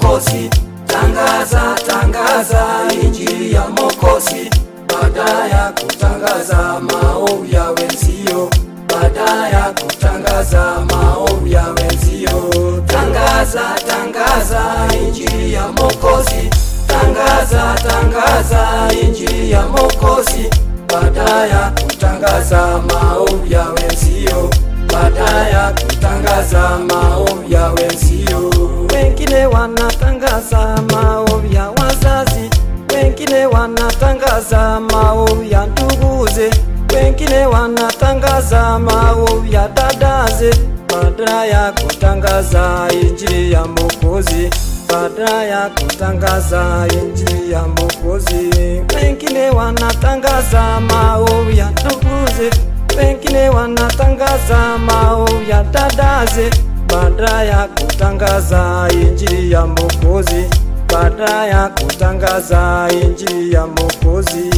Mwokozi, tangaza tangaza injili ya Mwokozi, baada ya kutangaza maovu ya wenzio, baada ya kutangaza maovu ya wenzio, tangaza tangaza injili ya Mwokozi, tangaza tangaza injili ya Mwokozi, baada ya kutangaza maovu ya wenzio, baada ya kutangaza maovu ya wenzio. Wengine wanatangaza maovu ya wazazi, wengine wanatangaza maovu ya nduguze, wengine wanatangaza maovu ya dadaze, baada ya kutangaza injili ya Mwokozi, baada ya kutangaza injili ya Mwokozi. Wengine wanatangaza maovu ya nduguze, wengine wanatangaza maovu ya dadaze, baada ya kutangaza injili ya Mwokozi, baada ya kutangaza injili ya Mwokozi.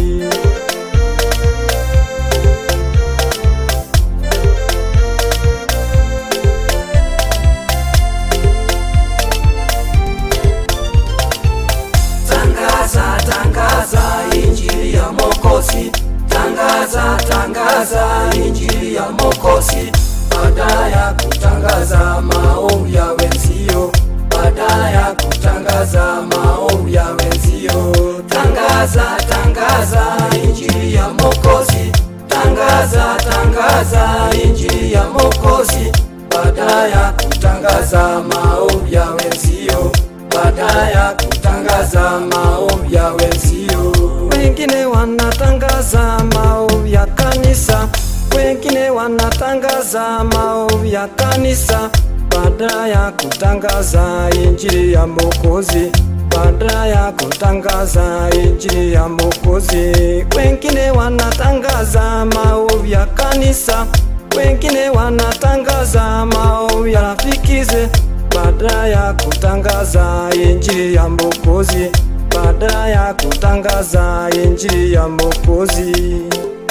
Tangaza, tangaza injili ya Mwokozi, tangaza, tangaza injili ya Mwokozi, baada ya kutangaza maovu ya wenzio, baada ya kutangaza maovu ya wenzio, tangaza, tangaza injili ya Mwokozi, tangaza, tangaza injili ya Mwokozi, baada ya kutangaza maovu ya wenzio, baada ya kutangaza maovu ya wenzio. Wengine wanatangaza maovu ya kanisa, wengine wanatangaza maovu ya kanisa, baada ya kutangaza injili ya Mwokozi, baada ya kutangaza injili ya Mwokozi. Wengine wanatangaza maovu ya kanisa, wengine wanatangaza maovu ya rafikize baada ya kutangaza injili ya Mwokozi, baada ya kutangaza injili ya Mwokozi.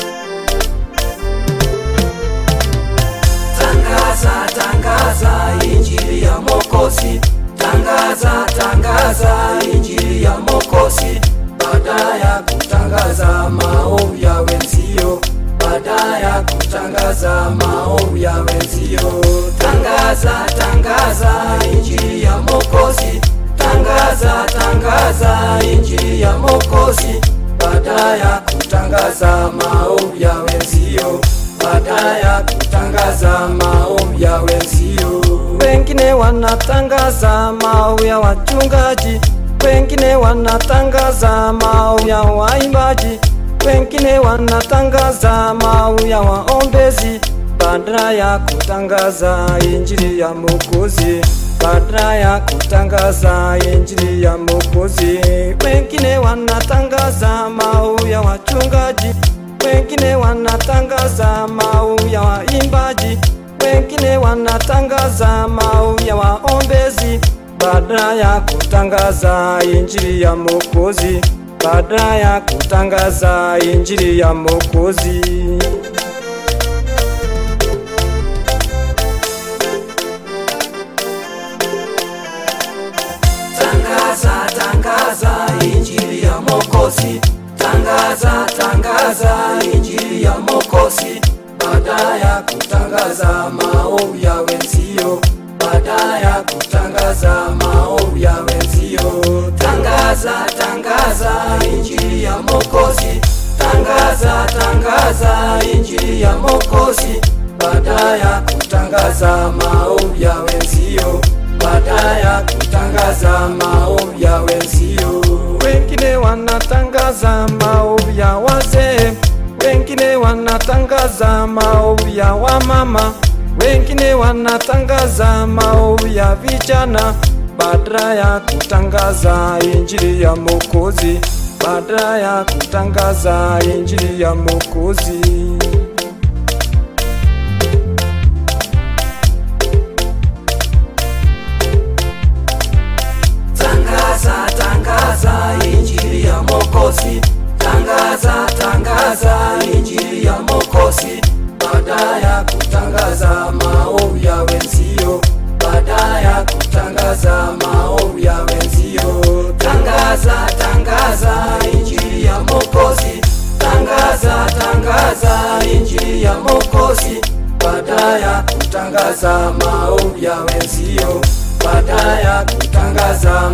Tangaza, tangaza injili ya Mwokozi, tangaza, tangaza injili ya Mwokozi, baada ya kutangaza maovu ya wenzio, baada ya kutangaza maovu ya wenzio, tangaza, tangaza injili ya Mwokozi, tangaza, tangaza injili ya Mwokozi, baada ya kutangaza maovu ya wenzio, baada ya kutangaza maovu ya wenzio. Wengine wanatangaza maovu ya wachungaji, wengine wanatangaza maovu ya waimbaji, wengine wanatangaza maovu ya waombezi, baada ya kutangaza injili ya Mwokozi, baada ya kutangaza injili ya Mwokozi. Wengine wanatangaza maovu ya wachungaji, wengine wanatangaza maovu ya waimbaji, wengine wanatangaza maovu ya waombezi, baada ya kutangaza injili ya Mwokozi, baada ya kutangaza injili ya Mwokozi. Tangaza, tangaza injili ya Mwokozi, tangaza, tangaza injili ya Mwokozi, baada ya kutangaza maovu ya wenzio, baada ya kutangaza maovu ya wenzio, tangaza, tangaza injili ya Mwokozi, tangaza, tangaza injili ya Mwokozi, baada ya kutangaza maovu ya wenzio, baada ya kutangaza maovu ya wenzio. Wengine wanatangaza maovu ya wazee, wengine wanatangaza maovu ya wamama, wengine wanatangaza maovu ya vijana, baada ya kutangaza injili ya Mwokozi, baada ya kutangaza injili ya Mwokozi. Tangaza, tangaza injili ya Mwokozi, tangaza, tangaza injili ya Mwokozi, baada ya kutangaza maovu ya wenzio, baada ya kutangaza maovu ya wenzio. tangaza tangaza injili ya Mwokozi, baada ya kutangaza maombi ya wenzio, baada ya kutangaza